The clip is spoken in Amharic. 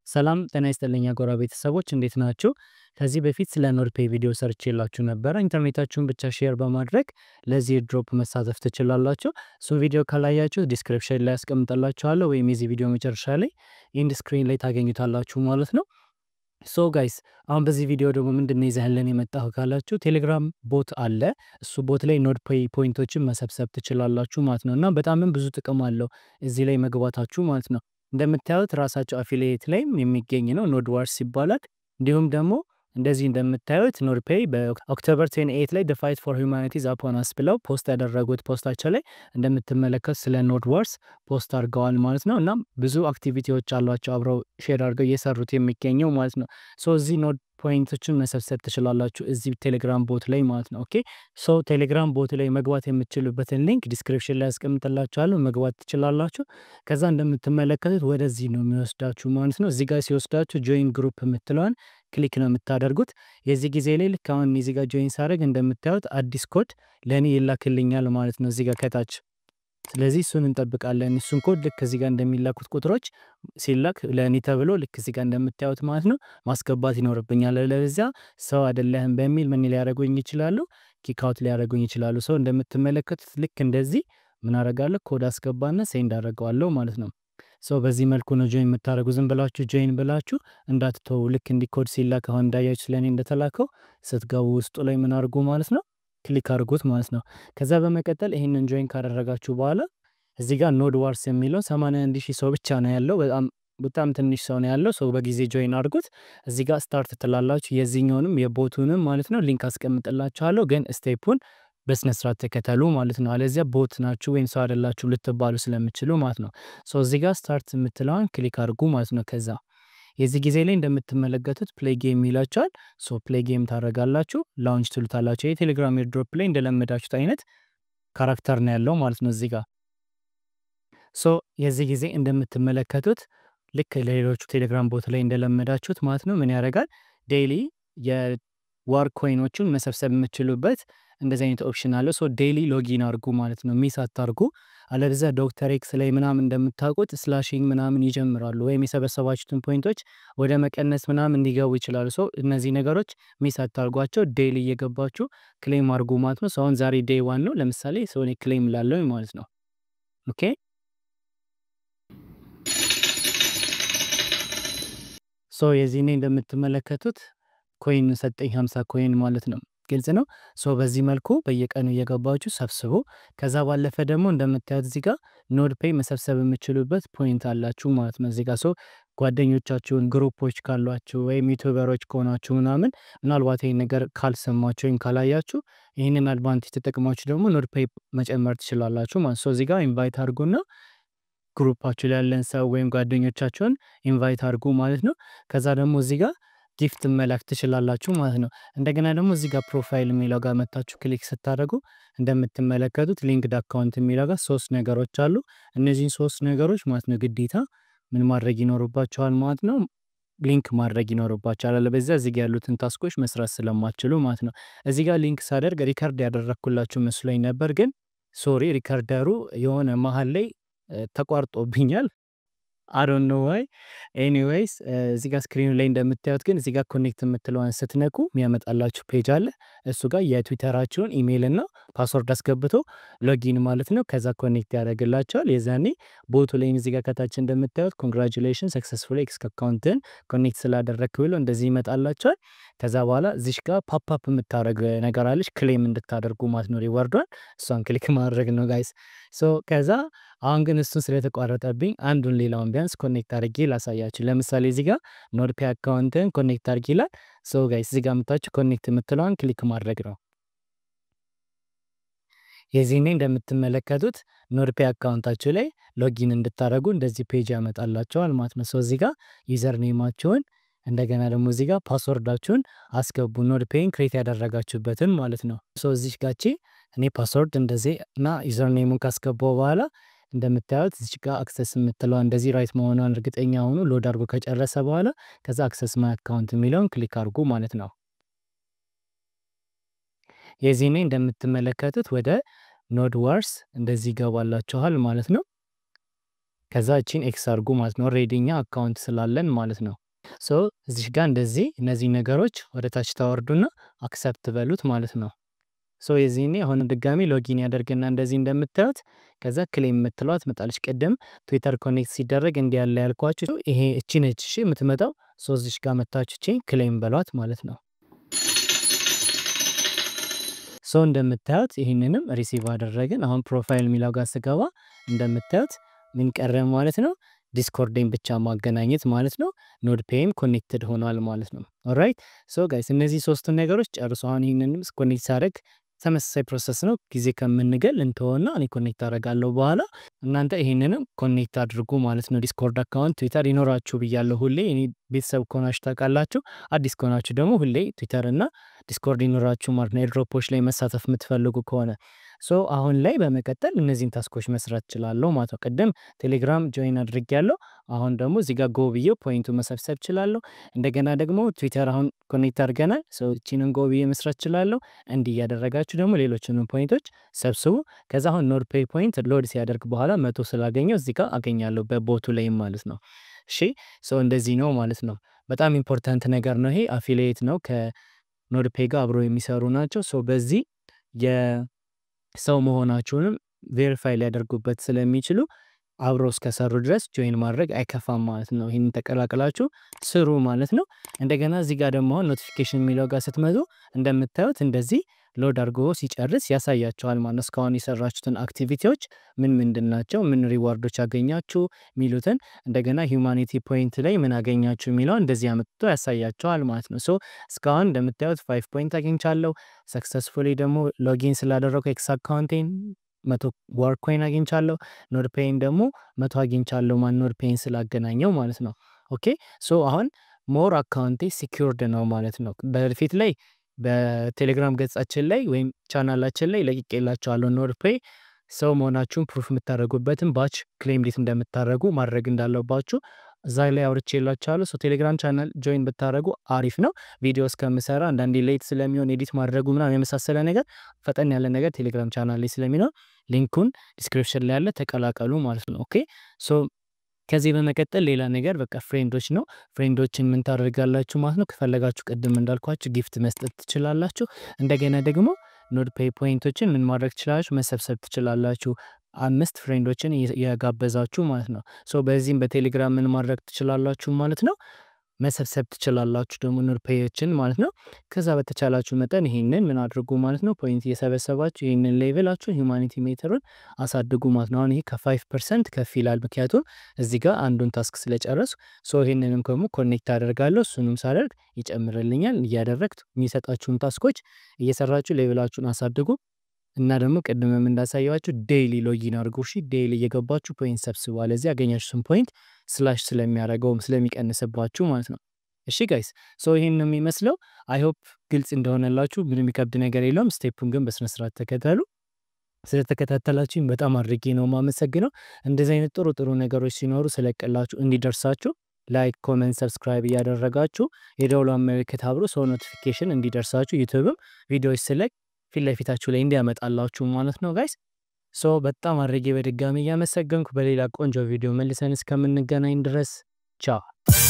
ሰላም ጤና ይስጥልኝ አጎራ ቤተሰቦች እንዴት ናችሁ? ከዚህ በፊት ስለ ኖድፔይ ቪዲዮ ሰርቼላችሁ ነበረ። ኢንተርኔታችሁን ብቻ ሼር በማድረግ ለዚህ ድሮፕ መሳተፍ ትችላላችሁ። እሱ ቪዲዮ ካላያችሁ ዲስክሪፕሽን ላይ ያስቀምጠላችኋለሁ ወይም የዚህ ቪዲዮ መጨረሻ ላይ ኢንድ ስክሪን ላይ ታገኙታላችሁ ማለት ነው። ሶ ጋይስ አሁን በዚህ ቪዲዮ ደግሞ ምንድን ነው ይዘህልን የመጣሁ ካላችሁ ቴሌግራም ቦት አለ። እሱ ቦት ላይ ኖድ ፔይ ፖይንቶችን መሰብሰብ ትችላላችሁ ማለት ነው እና በጣምም ብዙ ጥቅም አለው እዚህ ላይ መግባታችሁ ማለት ነው። እንደምታዩት ራሳቸው አፊሊየት ላይም የሚገኝ ነው ኖድ ዋርስ ይባላል። እንዲሁም ደግሞ እንደዚህ እንደምታዩት ኖድ ፔይ በኦክቶበር 28 ላይ ፋይት ፎር ሁማኒቲዝ አፖን አስ ብለው ፖስት ያደረጉት ፖስታቸው ላይ እንደምትመለከት ስለ ኖድ ዋርስ ፖስት አድርገዋል ማለት ነው። እና ብዙ አክቲቪቲዎች አሏቸው አብረው ሼር አድርገው እየሰሩት የሚገኘው ማለት ነው። ሶ እዚህ ኖድ ፖይንቶችን መሰብሰብ ትችላላችሁ እዚህ ቴሌግራም ቦት ላይ ማለት ነው። ኦኬ ሶ ቴሌግራም ቦት ላይ መግባት የምትችሉበትን ሊንክ ዲስክሪፕሽን ላይ ያስቀምጥላችኋለሁ መግባት ትችላላችሁ። ከዛ እንደምትመለከቱት ወደዚህ ነው የሚወስዳችሁ ማለት ነው። እዚህ ጋር ሲወስዳችሁ ጆይን ግሩፕ የምትለዋን ክሊክ ነው የምታደርጉት። የዚህ ጊዜ ላይ ልክ አሁን እዚህ ጋር ጆይን ሳደርግ እንደምታዩት አዲስ ኮድ ለእኔ ይላክልኛል ማለት ነው እዚህ ጋር ከታች ስለዚህ እሱን እንጠብቃለን። እሱን ኮድ ልክ እዚህ ጋር እንደሚላኩት ቁጥሮች ሲላክ ለእኔ ተብሎ ልክ እዚህ ጋር እንደምታዩት ማለት ነው ማስገባት ይኖርብኛል። ለዚያ ሰው አይደለህም በሚል ምን ሊያደርጉኝ ይችላሉ? ኪካውት ሊያደርጉኝ ይችላሉ። ሰው እንደምትመለከቱት ልክ እንደዚህ ምን አደርጋለሁ? ኮድ አስገባና ሴንድ አደርገዋለሁ ማለት ነው። ሰው በዚህ መልኩ ነው ጆይን የምታደርጉ። ዝም ብላችሁ ጆይን ብላችሁ እንዳትተው። ልክ እንዲህ ኮድ ሲላክ አሁን እንዳያችሁ ስለእኔ እንደተላከው ስትገቡ ውስጡ ላይ ምን አድርጉ ማለት ነው ክሊክ አድርጉት ማለት ነው። ከዛ በመቀጠል ይህንን ጆይን ካደረጋችሁ በኋላ እዚህ ጋር ኖድ ዋርስ የሚለው 81 ሺህ ሰው ብቻ ነው ያለው። በጣም በጣም ትንሽ ሰው ነው ያለው። ሰው በጊዜ ጆይን አድርጉት። እዚህ ጋር ስታርት ትላላችሁ። የዚህኛውንም የቦቱንም ማለት ነው ሊንክ አስቀምጥላችኋለሁ። ግን ስቴፑን በስነ ስርዓት ተከተሉ ማለት ነው። አለዚያ ቦት ናችሁ ወይም ሰው አይደላችሁ ልትባሉ ስለምችሉ ማለት ነው። ሶ እዚህ ጋር ስታርት የምትለዋን ክሊክ አድርጉ ማለት ነው። ከዛ የዚህ ጊዜ ላይ እንደምትመለከቱት ፕሌይ ጌም ይላችኋል። ሶ ፕሌይ ጌም ታደርጋላችሁ፣ ላውንች ትሉታላችሁ። የቴሌግራም ኤርድሮፕ ላይ እንደለመዳችሁት አይነት ካራክተር ነው ያለው ማለት ነው እዚህ ጋር። ሶ የዚህ ጊዜ እንደምትመለከቱት ልክ ለሌሎቹ ቴሌግራም ቦት ላይ እንደለመዳችሁት ማለት ነው ምን ያደርጋል ዴይሊ የዋር ኮይኖቹን መሰብሰብ የምችሉበት እንደዚህ አይነት ኦፕሽን አለ። ሶ ዴይሊ ሎጊን አድርጉ ማለት ነው፣ ሚስ አታርጉ። አለበለዚያ ዶክተር ኤክስ ላይ ምናምን እንደምታውቁት ስላሽንግ ምናምን ይጀምራሉ፣ ወይም የሰበሰባችሁትን ፖይንቶች ወደ መቀነስ ምናምን እንዲገቡ ይችላሉ። ሶ እነዚህ ነገሮች ሚስ አታርጓቸው። ዴይሊ እየገባችሁ ክሌም አድርጉ ማለት ነው። አሁን ዛሬ ዴይ ዋን ነው። ለምሳሌ ሰው እኔ ክሌም ላለው ማለት ነው። ኦኬ ሶ የዚህኔ እንደምትመለከቱት ኮይን ሰጠኝ 50 ኮይን ማለት ነው። ግልጽ ነው። ሶ በዚህ መልኩ በየቀኑ እየገባችሁ ሰብስቡ። ከዛ ባለፈ ደግሞ እንደምታዩት እዚህ ጋር ኖድ ፔይ መሰብሰብ የምችሉበት ፖይንት አላችሁ ማለት ነው። እዚህ ጋር ሶ ጓደኞቻችሁን ግሩፖች ካሏችሁ ወይም ዩቱበሮች ከሆናችሁ ምናምን ምናልባት ይህን ነገር ካልሰማችሁ ወይም ካላያችሁ ይህንን አድቫንቴጅ ተጠቅማችሁ ደግሞ ኖድ ፔይ መጨመር ትችላላችሁ ማለት ሶ እዚህ ጋር ኢንቫይት አድርጉና ግሩፓችሁ ላይ ያለን ሰው ወይም ጓደኞቻችሁን ኢንቫይት አድርጉ ማለት ነው። ከዛ ደግሞ እዚህ ጋር ጊፍት መላክ ትችላላችሁ ማለት ነው። እንደገና ደግሞ እዚህ ጋር ፕሮፋይል የሚለው ጋር መታችሁ ክሊክ ስታደርጉ እንደምትመለከቱት ሊንክድ አካውንት የሚለው ጋር ሶስት ነገሮች አሉ። እነዚህን ሶስት ነገሮች ማለት ነው ግዴታ ምን ማድረግ ይኖርባቸዋል ማለት ነው ሊንክ ማድረግ ይኖርባቸዋል። አለበዚያ እዚህ ጋር ያሉትን ታስኮች መስራት ስለማትችሉ ማለት ነው። እዚህ ጋር ሊንክ ሳደርግ ሪከርድ ያደረግኩላችሁ መስሎኝ ነበር፣ ግን ሶሪ ሪከርደሩ የሆነ መሀል ላይ ተቋርጦብኛል። አዶን ኖ ዋይ ኤኒዌይስ እዚህ ጋር ስክሪኑ ላይ እንደምታዩት ግን እዚህ ጋር ኮኔክት የምትለዋን ስትነኩ የሚያመጣላችሁ ፔጅ አለ። እሱ ጋር የትዊተራችሁን ኢሜይል እና ፓስወርድ አስገብቶ ሎጊን ማለት ነው። ከዛ ኮኔክት ያደርግላቸዋል። የዛኔ ቦቱ ላይ እዚህ ጋር ከታች እንደምታዩት ኮንግራጁሌሽን ሰክሰስፉል ኤክስ አካውንትን ኮኔክት ስላደረግክ ብሎ እንደዚህ ይመጣላቸዋል። ከዛ በኋላ እዚሽ ጋር ፓፕአፕ የምታደረግ ነገር አለች ክሌም እንድታደርጉ ማለት ነው ሪዋርዷን። እሷን ክሊክ ማድረግ ነው ጋይስ። ሶ ከዛ አሁን ግን እሱን ስለተቋረጠብኝ አንዱን ሌላውን ቢያንስ ኮኔክት አድርጌ ላሳያችሁ። ለምሳሌ እዚህ ጋር ኖድ ፔይ አካውንትን ኮኔክት አድርጌ ይላል። ሶ ጋይስ እዚህ ጋር የምታችሁ ኮኔክት የምትለዋን ክሊክ ማድረግ ነው። የዚህኔ እንደምትመለከቱት ኖድ ፔይ አካውንታችሁ ላይ ሎጊን እንድታደረጉ እንደዚህ ፔጅ ያመጣላቸዋል ማለት ነው። ሶ እዚህ ጋር ዩዘር ኔማችሁን እንደገና ደግሞ እዚህ ጋር ፓስወርዳችሁን አስገቡ። ኖድ ፔይን ክሬት ያደረጋችሁበትን ማለት ነው። ሶ እዚህ ጋቺ እኔ ፓስወርድ እንደዚህ እና ዩዘር ኔሙን ካስገባው በኋላ እንደምታዩት እዚህ ጋር አክሰስ የምትለዋ እንደዚህ ራይት መሆኗን እርግጠኛ ሆኑ። ሎድ አድርጎ ከጨረሰ በኋላ ከዛ አክሰስ ማይ አካውንት የሚለውን ክሊክ አድርጉ ማለት ነው። የዚህኔ እንደምትመለከቱት ወደ ኖድ ዋርስ እንደዚህ ይገባላችኋል ማለት ነው። ከዛ እቺን ኤክስ አድርጉ ማለት ነው። ኦልሬዲ እኛ አካውንት ስላለን ማለት ነው። ሶ እዚህ ጋር እንደዚህ እነዚህ ነገሮች ወደ ታች ታወርዱና አክሰፕት በሉት ማለት ነው። ሶ የዚህኔ አሁን ድጋሚ ሎጊን ያደርግና እንደዚህ እንደምታዩት ከዛ ክሌም የምትለዋት መጣለች። ቅድም ትዊተር ኮኔክት ሲደረግ እንዲህ ያለ ያልኳችሁ ይሄ እቺ ነች እሺ የምትመጣው። ሶ እዚሽ ጋር መታችሁ እቺ ክሌም በሏት ማለት ነው። ሶ እንደምታዩት ይህንንም ሪሲቭ አደረግን። አሁን ፕሮፋይል የሚለው ጋር ስገባ እንደምታዩት ምን ቀረ ማለት ነው ዲስኮርዴን ብቻ ማገናኘት ማለት ነው። ኖድ ፔይም ኮኔክትድ ሆኗል ማለት ነው። ኦራይት ሶ ጋይስ እነዚህ ሶስቱን ነገሮች ጨርሶ አሁን ይህንንም ኮኔክት ሳደርግ ተመሳሳይ ፕሮሰስ ነው። ጊዜ ከምንገል እንተወና እኔ ኮኔክት አደርጋለሁ በኋላ እናንተ ይህንንም ኮኔክት አድርጉ ማለት ነው። ዲስኮርድ አካውንት ትዊተር ይኖራችሁ ብያለሁ። ሁሌ እኔ ቤተሰብ ከሆናችሁ ታውቃላችሁ። አዲስ ከሆናችሁ ደግሞ ሁሌ ትዊተር እና ዲስኮርድ ይኖራችሁ ማለት ነው። ኤድሮፖች ላይ መሳተፍ የምትፈልጉ ከሆነ ሶ አሁን ላይ በመቀጠል እነዚህን ታስኮች መስራት እችላለሁ ማለት ነው። ቅድም ቴሌግራም ጆይን አድርጌያለሁ። አሁን ደግሞ እዚህ ጋር ጎ ብዬ ፖይንቱ መሰብሰብ እችላለሁ። እንደገና ደግሞ ትዊተር አሁን ኮኔክት አድርገናል። ሶ እቺንን ጎ ብዬ መስራት እችላለሁ። እንዲህ እያደረጋችሁ ደግሞ ሌሎችንም ፖይንቶች ሰብስቡ። ከዛ አሁን ኖድ ፔይ ፖይንት ሎድ ሲያደርግ በኋላ መቶ ስላገኘው እዚህ ጋር አገኛለሁ በቦቱ ላይም ማለት ነው። እሺ ሶ እንደዚህ ነው ማለት ነው። በጣም ኢምፖርታንት ነገር ነው ይሄ። አፊሊየት ነው ከኖድ ፔይ ጋር አብሮ የሚሰሩ ናቸው። ሶ በዚህ የሰው መሆናችሁንም ቬሪፋይ ሊያደርጉበት ስለሚችሉ አብሮ እስከሰሩ ድረስ ጆይን ማድረግ አይከፋም ማለት ነው። ይህንን ተቀላቅላችሁ ስሩ ማለት ነው። እንደገና እዚህ ጋር ደግሞ አሁን ኖቲፊኬሽን የሚለው ጋር ስትመጡ እንደምታዩት እንደዚህ ሎድ አድርጎ ሲጨርስ ያሳያቸዋል ማለት ነው። እስካሁን የሰራችሁትን አክቲቪቲዎች ምን ምንድን ናቸው፣ ምን ሪዋርዶች አገኛችሁ የሚሉትን እንደገና ሂውማኒቲ ፖይንት ላይ ምን አገኛችሁ የሚለውን እንደዚህ አመጥቶ ያሳያቸዋል ማለት ነው። ሶ እስካሁን እንደምታዩት ፋይቭ ፖይንት አግኝቻለሁ። ሰክሰስፉሊ ደግሞ ሎጊን ስላደረጉ ኤክስ አካውንቴን መቶ ዋር ኮይን አግኝቻለሁ። ኖድ ፔይን ደግሞ መቶ አግኝቻለሁ። ማን ኖድ ፔይን ስላገናኘው ማለት ነው። ኦኬ ሶ አሁን ሞር አካውንቴ ሲኪውርድ ነው ማለት ነው። በፊት ላይ በቴሌግራም ገጻችን ላይ ወይም ቻናላችን ላይ ለቅቄላችኋለሁ። ኖድ ፔይ ሰው መሆናችሁን ፕሩፍ የምታደርጉበትን ባች ክሌም እንዴት እንደምታደርጉ ማድረግ እንዳለባችሁ እዛ ላይ አውርቼላችኋለሁ። ሶ ቴሌግራም ቻናል ጆይን ብታደርጉ አሪፍ ነው። ቪዲዮ እስከምሰራ አንዳንዴ ሌት ስለሚሆን ኤዲት ማድረጉ ምናምን የመሳሰለ ነገር ፈጠን ያለ ነገር ቴሌግራም ቻናል ላይ ስለሚኖር ሊንኩን ዲስክሪፕሽን ላይ ያለ ተቀላቀሉ ማለት ነው። ኦኬ ሶ ከዚህ በመቀጠል ሌላ ነገር በቃ ፍሬንዶች ነው። ፍሬንዶችን ምን ታደርጋላችሁ ማለት ነው። ከፈለጋችሁ ቅድም እንዳልኳችሁ ጊፍት መስጠት ትችላላችሁ። እንደገና ደግሞ ኖድ ፔይ ፖይንቶችን ምን ማድረግ ትችላላችሁ፣ መሰብሰብ ትችላላችሁ። አምስት ፍሬንዶችን የጋበዛችሁ ማለት ነው። ሶ በዚህም በቴሌግራም ምን ማድረግ ትችላላችሁ ማለት ነው መሰብሰብ ትችላላችሁ ደግሞ ኖድ ፔዮችን ማለት ነው። ከዛ በተቻላችሁ መጠን ይሄንን ምን አድርጉ ማለት ነው ፖይንት እየሰበሰባችሁ ይህንን ሌቭላችሁ ሂውማኒቲ ሜተሩን አሳድጉ ማለት ነው። አሁን ይሄ ከፋይቭ ፐርሰንት ከፍ ይላል፣ ምክንያቱም እዚህ ጋር አንዱን ታስክ ስለጨረሱ። ሶ ይህንንም ደግሞ ኮኔክት አደርጋለሁ። እሱንም ሳደርግ ይጨምርልኛል። እያደረግት የሚሰጣችሁን ታስኮች እየሰራችሁ ሌቭላችሁን አሳድጉ። እና ደግሞ ቅድምም እንዳሳየዋችሁ ዴይሊ ሎጊን አድርጉ። እሺ ዴይሊ እየገባችሁ ፖይንት ሰብስቡ። አለዚህ ያገኛችሁትን ፖይንት ስላሽ ስለሚያደርገውም ስለሚቀንስባችሁ ማለት ነው። እሺ ጋይስ ሶ ይህን ነው የሚመስለው። አይሆፕ ግልጽ እንደሆነላችሁ ምንም የሚከብድ ነገር የለውም። ስቴፑን ግን በስነስርዓት ተከተሉ። ስለተከታተላችሁኝ በጣም አድርጌ ነው የማመሰግነው። እንደዚህ አይነት ጥሩ ጥሩ ነገሮች ሲኖሩ ስለቀላችሁ እንዲደርሳችሁ ላይክ፣ ኮመንት፣ ሰብስክራይብ እያደረጋችሁ የደውሏን ምልክት አብሮ ሰው ኖቲፊኬሽን እንዲደርሳችሁ ዩቱብም ቪዲዮዎች ስለቅ ፊት ለፊታችሁ ላይ እንዲያመጣላችሁ ማለት ነው ጋይስ። ሶ በጣም አድርጌ በድጋሚ እያመሰገንኩ በሌላ ቆንጆ ቪዲዮ መልሰን እስከምንገናኝ ድረስ ቻው።